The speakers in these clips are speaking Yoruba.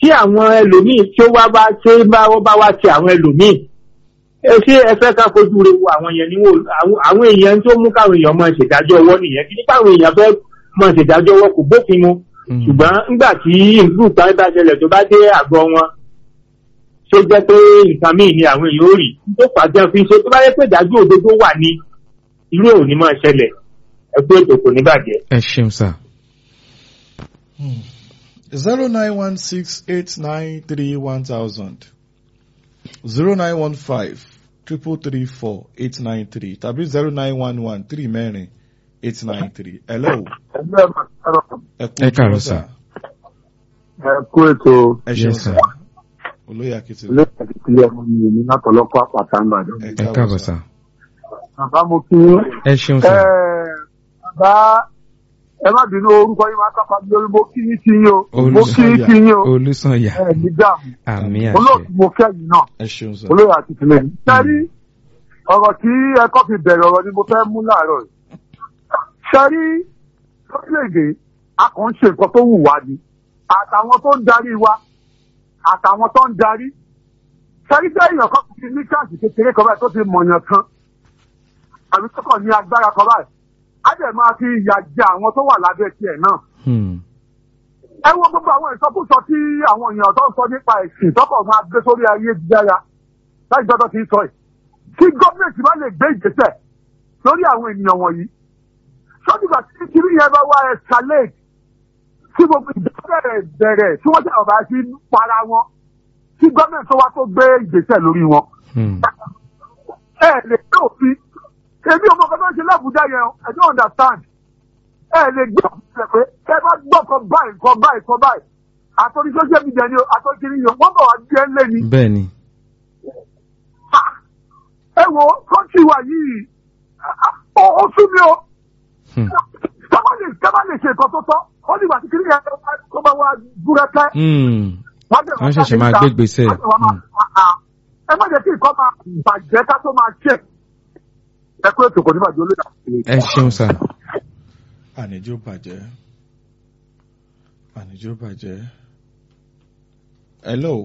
tí àwọn ẹlòmíì tí ó wá bá ṣe bá wọ́n bá wá ṣe àwọn ẹlòmíì ẹ ṣé ẹ fẹ́ ká fojú re wo àwọn yẹn ni wò àwọn- àwọn èèyàn tó mú káwọn èèyàn máa ṣèdájọ́ ọwọ́ nìyẹn kí nípa àwọn èèyàn fẹ́ máa ṣèdájọ́ ọwọ́ kò bófin mu Mm. ṣùgbọ́n nígbà tí ìlú kan bá ṣẹlẹ̀ tó bá dé àgọ́ wọn ṣó jẹ́ pé nǹkan míì ni àwọn èèyàn ó rí tó pàṣẹ fi ṣe tó bá yẹ pé ìdájọ́ òdodo wà ní irú ò ní máa ṣẹlẹ̀ ẹ pé ètò kò ní bàjẹ́. ẹ ṣeun sà. zero nine one six eight nine three one thousand zero nine one five triple three four eight nine three tàbí zero nine one one three mẹ́rin eight nine three. hello. ẹgbẹ́ màkàrọ̀ Ẹ káàárọ̀ sà. ẹ kú ètò ẹ ṣeun Yes, sà. sir. olóyè akitì. ilé ìpàdé ọmọ mi èmi látọ̀lọ́kọ̀ àpàtà ńbàdàn. ẹ káàbọ̀ sà. bàbá mo kí yín. ẹ ṣeun ẹ sà. bàbá ẹ má bínú orúkọ yín máa kápá bí orí mo kí yín kí yín o mo kí yín kí yín o olùsànyà ẹ ní dààmú àmì olóòtú àṣẹ. mo kẹ́yìn náà ẹ ṣeun sà. olóyè àti tìlẹ̀ yìí. sẹ́rí ọ̀rọ̀ tí ẹ̀kọ́ fi bẹ̀rẹ̀ ọ̀rọ̀ ni mo fẹ́ mú láàárọ̀ yìí. sẹ́rí lórílẹ̀‐èdè a kàn ń ṣe nǹkan tó wù wá ni àtàwọn tó ń darí wa àtàwọn tó ń darí. sẹ́rí tẹ́ èèyàn kan ti ní káàsì kékeré kan báyìí tó ti mọ̀yàn kan àbí tó kàn ní agbára kan báyìí á dẹ̀ máa fi ìyà jẹ àwọn tó wà lábẹ́ tiẹ̀ náà Hmm. ẹ wo gbogbo àwọn ìsọkúsọ tí àwọn èèyàn tó ń sọ nípa ẹ̀sìn tọkọ̀ máa gbé sórí ayélujára láti gbọ́dọ̀ ti sọ ẹ̀ kí gọ́ọ̀mẹ̀ntì má lè gbé ìgbésẹ̀ lórí àwọn ènìyàn wọ̀nyí sọ́dúnbà tí kiri yẹn bá wá escalate tí gbogbo ìjọba bẹ̀rẹ̀ bẹ̀rẹ̀ tí wọ́n tẹ̀wọ̀ bá sí para wọn kí gọ́ọ̀mẹ̀ntì tó wá tó gbé ìgbésẹ̀ lórí wọn Hmm. ẹ lè gbé òfin èmi ọmọ kan tó ń ṣe lábùjá yẹn o, I don't understand ẹ lè gbé òfin rẹ pé ẹ bá gbọ́ kan báyìí kan báyìí kan báyìí àtọ́ni social media ni o àtọ́ni kiri yẹn wọ́n bọ̀ wá bí ẹ ń lé ni bẹ́ẹ̀ ni. ẹ wo kọ́ńtì wa yìí ó ó sún mi o Hmm. sábà lè sábà lè ṣe nǹkan tó tọ́ ó ní ìgbà tí kiri yẹn tó bá wá búrẹ́kẹ́ Hmm. wọ́n dẹ̀ Wọ́n ṣẹ̀ṣẹ̀ máa gbé ìgbésẹ̀. ẹ má jẹ́ kí nǹkan máa bàjẹ́ ká tó máa ṣe ẹ kó ètò kò ní bàjẹ́ olóyè ẹ ṣeun sà. àníjó bàjẹ́ àníjó bàjẹ́. hello.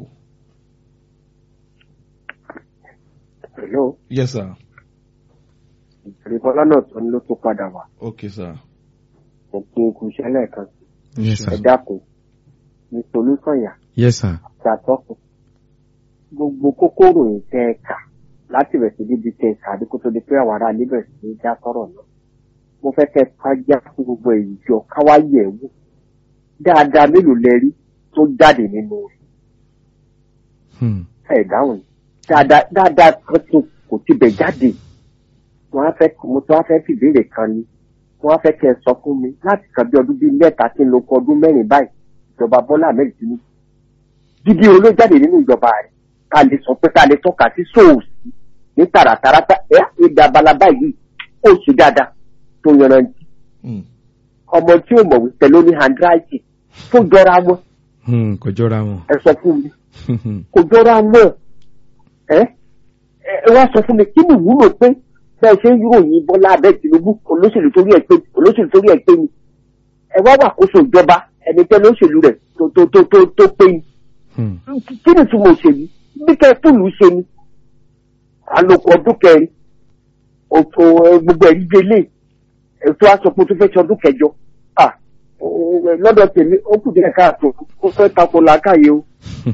Hello, yes sir. ìrìbọlá náà tó ní ló tó padà wá okay sir. òpin ikú iṣẹ́ lẹ́ẹ̀kan yes ẹ sir. dákun ní solúsànyà yes sir. ṣàtọkùn gbogbo kókóró yìí tẹ ẹ kà láti bẹ̀ sí bíbi tẹ ẹ kà àdínkù tó di pé àwọn ará ilé bẹ̀rẹ̀ sí ní já sọ̀rọ̀ náà mo fẹ́ kẹ́ ká já fún gbogbo èyí jọ káwá yẹ̀ wò dáadáa mélòó lẹ rí tó jáde nínú rẹ̀ Hmm. ẹ̀ dáhùn ni. dáadáa dáadáa kan tó kò ti bẹ̀ jáde wọn á fẹ́ mo tún á fẹ́ fìbéèrè kan ni wọn á fẹ́ kẹ́ ẹ sọ fún mi láti kàn bí ọdún bíi mẹ́ta tí ń lo kọ ọdún mẹ́rin báyìí ìjọba Bọ́lá Ahmed Tinubu dídí olójáde nínú ìjọba rẹ̀ ká lè sọ pé ká lè tọ́ka sí sóòsì ní tààràtàràtà ẹ̀ ìdá balaba yìí ó ṣe dáadáa tó yanrantí Hmm. ọmọ tí ò mọ̀wé pẹ̀lú ní handwriting tó jọra wọn Hmm. kò jọra wọn. ẹ sọ fún mi kò jọra náà ẹ ẹ wá sọ fún mi kí ni ìwúlò pé bẹ́ẹ̀ ṣe ń yúròyìn Bọ́lá Ahmed Tinubu olóṣèlú torí ẹ̀ pé olóṣèlú torí ẹ̀ pé ni ẹ wá wà kóso ìjọba ẹni tẹ́ lóṣèlú rẹ̀ tó tó tó tó tó pé ni Hmm. kí ni ìtumọ̀ òṣèlú bí kẹ́ fúlù ṣe ni àlòkù ọdún kẹrin òtò ẹ, gbogbo ẹ̀rí délé ètò àsopọ̀ tó fẹ́ ṣe ọdún kẹjọ Ah, ó- ó- lọ́dọ̀ tèmi ó kù díẹ̀ káàtó ó fẹ́ tako làákàyè o.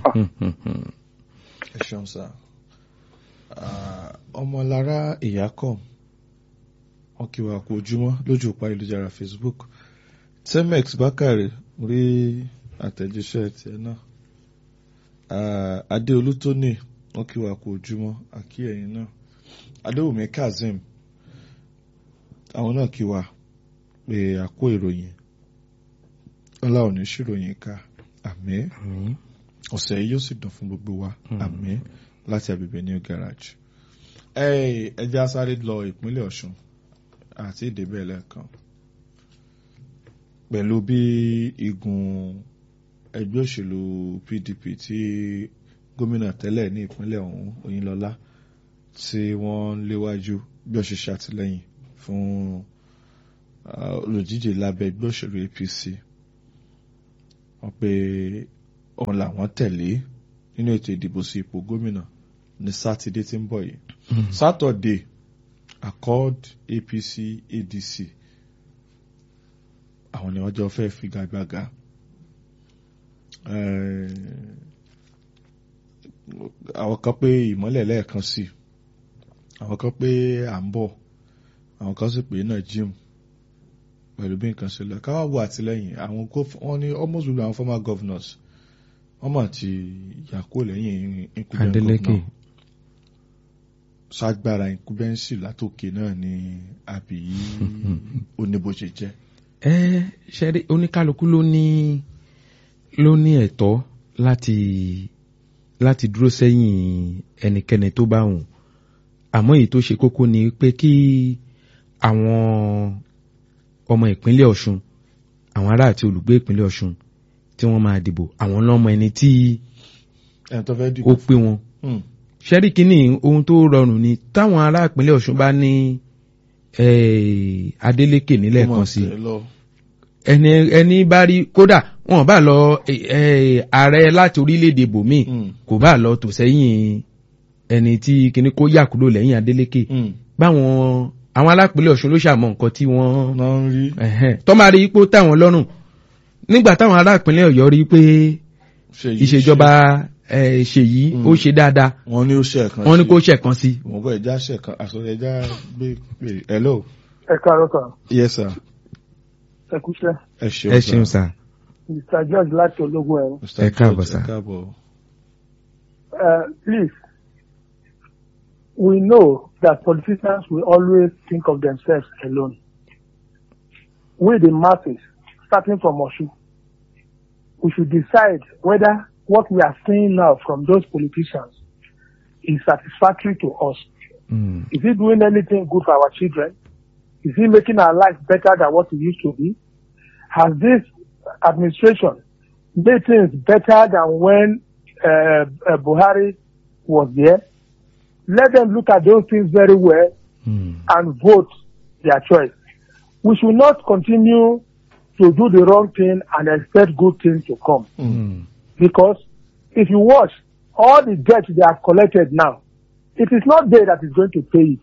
ẹ ṣeun sá Ah, ọmọlára ìyákọ wọn kí wa kú ojúmọ́ lójú òpá ìlújára facebook temex bákàrẹ rí àtẹ̀jíṣẹ́ tiẹ̀ náà Ah, adéolú tóní wọn kí wa kú ojúmọ́ àkí ẹ̀yin náà adéwùmí kazeem àwọn náà kí wa pé àkó ìròyìn ọlá òní ṣìròyìn ká àmín Hmm. ọ̀sẹ̀ yìí yóò sì dùn fún gbogbo wa Mm. àmín láti agbègbè new garage. ẹ ẹja sáré lọ ìpínlẹ̀ ọ̀ṣun àti ìdébẹ̀ lẹ́ẹ̀kan pẹ̀lú bí igun ẹgbẹ́ òṣèlú pdp tí gómìnà tẹ́lẹ̀ ní ìpínlẹ̀ ọ̀hún oyinlọ́lá tí wọ́n ń léwájú bí ó ṣe ṣàtìlẹ́yìn fún ah, olùdíje lábẹ́ ẹgbẹ́ òṣèlú apc wọ́n pe òun làwọn tẹ̀lé nínú ètò ìdìbò sí ipò gómìnà ní sátidé tí ń bọ̀ yìí sátọ̀dé accord apc adc àwọn ni wọ́n jọ fẹ́ figagbága Eh, àwọn kan pé ìmọ́lẹ̀ lẹ́ẹ̀kan sí àwọn kan pé à ń bọ̀ àwọn kan sì pé náà jim pẹ̀lú bí nǹkan ṣe lọ káwá wo àtìlẹ́yìn àwọn góf- wọ́n ní almost gbogbo àwọn former governors wọ́n mọ̀ ti yàkó lẹ́yìn incumbent Adeleke governor ṣágbára incumbency látòkè náà ní àbí oníbòṣe jẹ́. ẹ ṣẹ́rí oníkálukú ló ní ló ní ẹ̀tọ́ láti láti dúró sẹ́yìn ẹnikẹ́ni tó bá wùn àmọ́ èyí tó ṣe kókó ni pé kí àwọn ọmọ ìpínlẹ̀ Ọ̀ṣun àwọn ará àti olùgbé ìpínlẹ̀ Ọ̀ṣun tí wọ́n máa dìbò àwọn lọ́mọ ẹni tí ẹni tó fẹ́ ó dìbò pé wọn Hmm. ṣẹ́rí kínní ohun tó rọrùn ni táwọn ará ìpínlẹ̀ Ọ̀ṣun bá ní eh, Adeleke nílẹ̀ Ó mọ̀ kan sí tẹ̀ lọ. ẹni ẹni bá rí kódà wọn bá lọ eh, eh, ààrẹ láti orílẹ̀-èdè bòmíì Hmm. kò bá lọ tò sẹ́yìn ẹni tí kíní kó yà kúrò lẹ́yìn Adeleke Hmm. báwọn àwọn alápínlẹ̀ Ọ̀ṣun ló ṣàmọ̀ nǹkan tí wọ́n náà ń rí ẹ̀hẹ́n, tó máa rí ipò táwọn lọ́rùn nígbà táwọn alápínlẹ̀ Ọ̀yọ́ rí pé Ṣèyí ìṣèjọba eh, Ṣèyí ó ṣe dáadáa wọ́n ní ó ṣe ẹ̀kan wọ́n ní kó ṣẹ̀kan sí wọ́n bọ̀ ẹja ṣe ẹ̀kan àsọ̀rọ̀ ẹja gbé pé hello ẹ káàárọ̀ kan yes sir ẹ kúṣẹ́ ẹ ṣeun ẹ ṣeun sà mr george láti ológun ẹ̀rọ Mr. Ẹ káàbọ̀, George, sir. ẹ káàbọ̀ Uh, please, we know that politicians will always think of themselves alone. We, the masses, starting from Oshu, we should decide whether what we are seeing now from those politicians is satisfactory to us. Mm. Is he doing anything good for our children? Is he making our life better than what it used to be? Has this administration made things better than when uh, uh, Buhari was there? Let them look at those things very well Mm. and vote their choice. We should not continue to do the wrong thing and expect good things to come. Mm. Because if you watch all the debt they have collected now, it is not they that is going to pay it.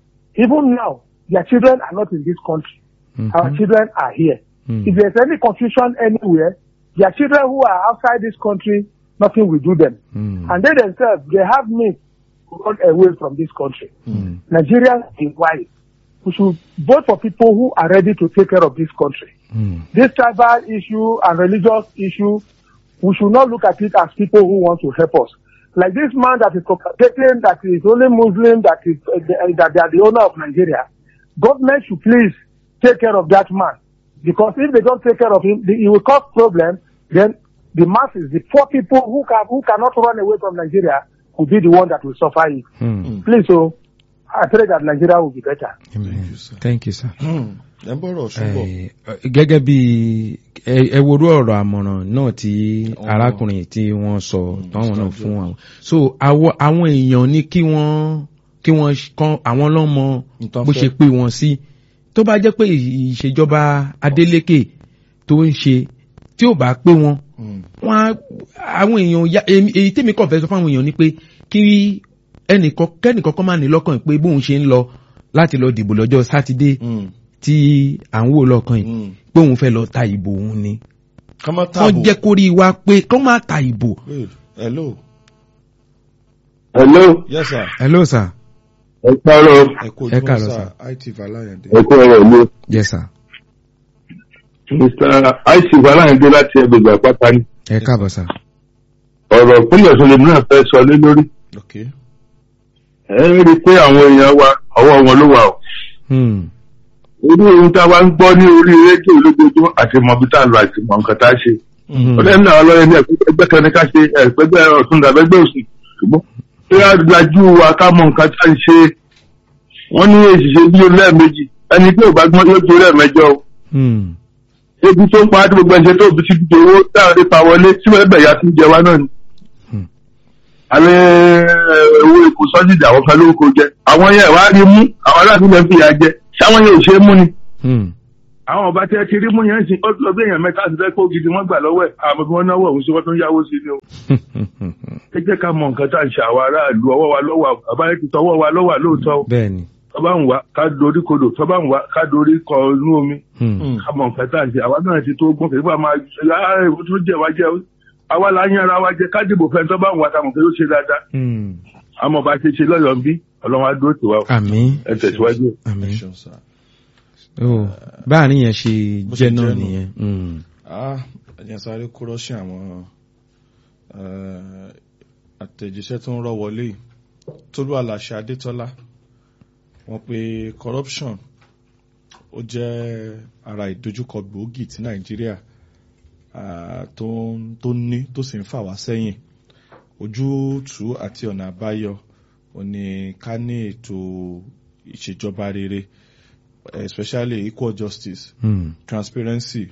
Even now, their children are not in this country. Mhm. Our children are here. Mm. If there's any confusion anywhere, their children who are outside this country, nothing will do them. Mm. And they themselves, they have means to run away from this country. Mm. Nigerians is wise. We should vote for people who are ready to take care of this country. Mm. This tribal issue and religious issue, we should not look at it as people who want to help us. Like this man that is propagating that is only Muslim, that is uh, the- that they are the owner of Nigeria. Government should please take care of that man, because if they don't take care of him, the- he will cause problem. Then the masses, the poor people who can who cannot run away from Nigeria, will be the one that will suffer it. Mm. Please, so I pray that Nigeria will be better. Amen. you, sir. Thank you, sir. Hmm. ẹ ń bọ̀rọ̀ ṣùgbọ́n Eh, gẹ́gẹ́ bí ẹ ẹ worú ọ̀rọ̀ àmọ̀ràn náà tí Àwọn- arákùnrin tí wọ́n sọ Mm, táwọn náà Mr. fún àwọn so àwọ- àwọn èèyàn ní kí wọ́n kí wọ́n ṣ- kán àwọn lọ́mọ Nǹkan bó fẹ́. ṣe pé wọ́n sí tó bá jẹ́ pé ìṣèjọba Adeleke tó ń ṣe tí ò bá pé wọn Hmm. wọn á- àwọn èèyàn ya èmi- èyí tèmi kàn fẹ́ sọ fáwọn èèyàn ni pé kí ẹnìkan kẹ́nìkan kan máa ní lọ́kàn pé bóun ṣe ń lọ láti lọ dìbò lọ́jọ́ sátidé Hmm. tí à ń wò lọ́kàn yìí Hmm. pé òun fẹ́ lọ ta ìbò òun ni ká má wọ́n tààbò jẹ́ kó rí wa pé kó má ta ìbò. Wait, hello hello yes sir hello sir. ẹ káàárọ̀ ẹ kú Ẹ ojúmọ́ káàárọ̀, sir it valayande ẹ kú ọ̀rọ̀ mi yes sir. mr aisi valayande láti ẹgbẹgbẹ àpáta ni ẹ káàbọ̀ sir. ọ̀rọ̀ pínlẹ̀ ọ̀sán lèmi náà fẹ́ sọ lé lórí ok ẹ ń rí i pé àwọn èèyàn wa ọwọ́ wọn ló wà o Hmm. orí ohun tá a wá ń gbọ́ ní orí rédíò lójoojúmọ́ àti mọ ibi tá a lọ àti mọ nǹkan tá a ṣe Hmm. ọ̀rẹ́ mi náà lọ́yẹ̀ ní ẹgbẹ́ kan ní ká ṣe ẹgbẹ́ ọ̀tún dàbẹ́gbẹ́ òsì ṣùgbọ́n tí a lajú wa ká mọ nǹkan tá a ṣe wọ́n ní èṣìṣẹ́ bí lẹ́ẹ̀mejì ẹni tí ò bá gbọ́n yóò tó lẹ́ẹ̀mẹjọ o Hmm. ebi tó ń pa á tí gbogbo ẹ̀ṣẹ̀ tó fi ti di owó táwọn pa wọlé tí wọ́n bẹ̀ ya tún jẹ wá náà ni. Hmm. àmì owó epo sọ́jìdì àwọn kan ló ń kó jẹ àwọn yẹn wá rí mú àwọn aláàbí lẹ́ ń fìyà jẹ sáwọn yẹn ò ṣe é mú ni. Hmm. àwọn ọba tí ẹ ti rí mú yẹn sìn ọdún ọdún èèyàn mẹ́ta ti fẹ́ kó gidi wọ́n gbà lọ́wọ́ ẹ̀ àmọ́ bí wọ́n náwó òun sí wọ́n tó ń yáwó sí ni o. ẹ jẹ́ ká mọ nǹkan tá à ń ṣe àwọn aráàlú ọwọ́ wa lọ́wọ́ bàbá yẹn ti tọwọ́ wa lọ́wọ́ lóòótọ́ o. bẹ́ẹ̀ni. tọ́ba ń wá ká dorí kodò tọ́ba ń wá ká dorí kọ inú omi. Hmm. ká mọ nǹkan tá à ń ṣe àwa náà ti tó gbọ́n kì í bá máa ṣe ìwọ tó jẹ wá jẹ àwa la ń yára wa jẹ ká dìbò fẹ́ tọ́ba ń wá ta mọ̀ pé ó ṣe dáadáa. Hmm. àmọ́ bá ṣe ṣe lọ́yọ̀ọ́ ń bí ọlọ́run á dúró tiwa o. àmín ẹ tẹ̀síwájú. àmín ẹ ṣeun sá. oh báàrin yẹn ṣe Bó ṣe jẹ́ náà jẹ́ nù. nìyẹn Hmm. ah ẹ̀jẹ̀ sáré kó rọ́ṣìn àwọn eh, àtẹ̀jíṣẹ́ tó ń rọ́ wọlé yìí tólú àlàṣẹ adétọ́lá wọ́n pe corruption ó jẹ́ ara ìdojúkọ gbòógì tí nàìjíríà ah, tó ń- tó ní tó sì ń fà wá sẹ́yìn ojútùú àti ọ̀nà àbáyọ ò ní ká ní ètò ìṣèjọba rere especially equal justice Hmm. transparency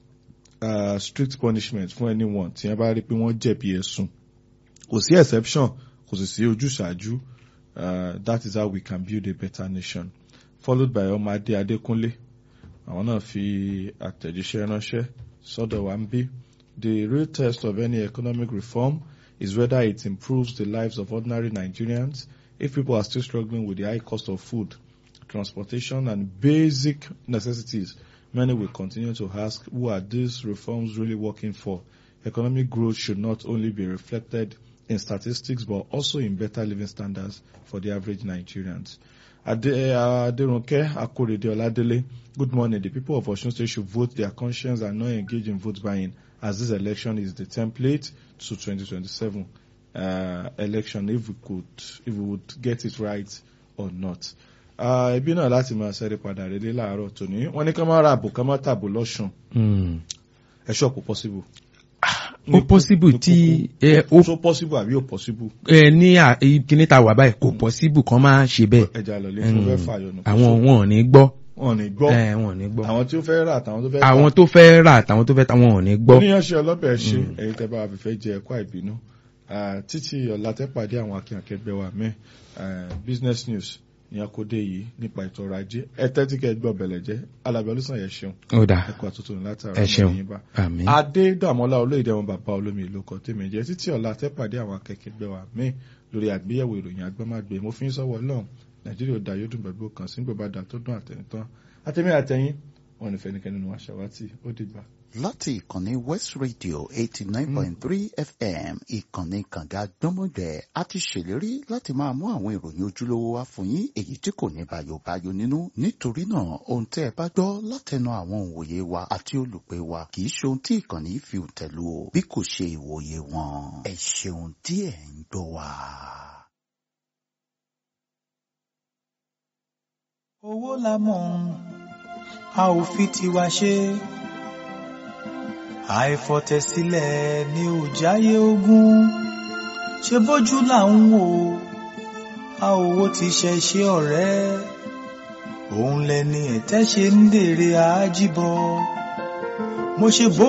uh, strict punishment fún anyone tí wọ́n bá rí pé wọ́n jẹ̀bi ẹ̀sùn kò sí exception kò sì sí ojúṣàájú uh, that is how we can build a better nation followed by ọmọadé adékúnlé àwọn náà fi àtẹ̀jíṣẹ́ ránṣẹ́ sọ́dọ̀ wa ń bí the real test of any economic reform is whether it improves the lives of ordinary Nigerians if people are still struggling with the high cost of food transportation and basic necessities, many will continue to ask, who are these reforms really working for? Economic growth should not only be reflected in statistics, but also in better living standards for the average Nigerians. Ade- uh, Aderunke Akorede Oladele, good morning. The people of Osun State should vote their conscience and not engage in vote buying, as this election is the template to 2027 uh, election, if we could, if we would get it right or not. Ah, ẹbí náà láti máa ṣẹ́rí padà rélé láàárọ̀ tòní wọ́n ní ká má ra àbò ká má tàbò lọ́sùn Hmm. ẹ ṣọ́ọ̀pù possible. ó possible tí ẹ ó so possible àbí ò possible ẹ ní à- kíní ta wà báyìí kò possible kan máa ṣe bẹ́ẹ̀ ẹja lọ lé fún fẹ́ fàyọnù. àwọn wọn ò ní gbọ́ wọn ò ní gbọ́ ẹ wọn ò ní gbọ́ àwọn tí ó fẹ́ rà àtàwọn tó fẹ́ àwọn tó fẹ́ rà àtàwọn tó fẹ́ ta wọn ò ní gbọ́ oníyanṣẹ ọlọ́bẹ̀ ṣe ẹ̀yin tẹ́ bá wa fìfẹ́ jẹ ẹ̀kọ́ àìbínú Ah, títí ọ̀la tẹ́ pàdé àwọn akínkẹ́gbẹ́ wa mẹ́ business news ní akóde yìí nípa ètò ọrọ̀ ajé ẹ tẹ́tí kẹ́ gbọ́ bẹ̀lẹ̀ jẹ́ alábẹ́ olùsàn yẹn ṣeun ó dà ẹ̀kọ́ àtúntò látara ẹ ṣeun ọmọ yín bá. àmín adédàmọ́lá olóyèdè wọn bàbá olómi ìlú kan tèmi jẹ́ títí ọ̀la tẹ́pàdé àwọn akẹ́kẹ́gbẹ́ wa míì lórí àgbéyẹ̀wò ìròyìn agbọ́mágbé mo fi ń sọ́wọ́ lọ́hùn nàìjíríà ò dá yóò dùn gbàgbó kan sí gbogbo àdá tó dùn àtẹnitán àtẹmí àtẹyìn wọn ní fẹnikẹ́ni nínú àṣàwátì ó dìgbà. láti ìkànnì west radio eighty nine point three fm ìkànnì kànga gbọ́mọgbẹ́ a ti ṣèlérí láti máa mú àwọn ìròyìn ojúlówó wá fún yín èyí tí kò ní bàyòbáyò nínú nítorí náà ohun tẹ́ ẹ bá gbọ́ látẹnu àwọn òǹwòye wa àti olùpẹ̀ wa kì í ṣe ohun tí ìkànnì yìí fi tẹ̀lú o bí kò ṣe ìwòye wọn ẹ ṣeun tí ẹ ń gbọ́ wa. owó la mọ̀ a ò fi tiwa ṣe àìfọ̀tẹ̀sílẹ̀ ni ò jáyé ogún ṣe bójú là ń wò a ò wo ti ṣe ṣe ọ̀rẹ́ òun lẹni ẹ̀tẹ́ ṣe ń dèrè àájíbọ mo ṣe bó.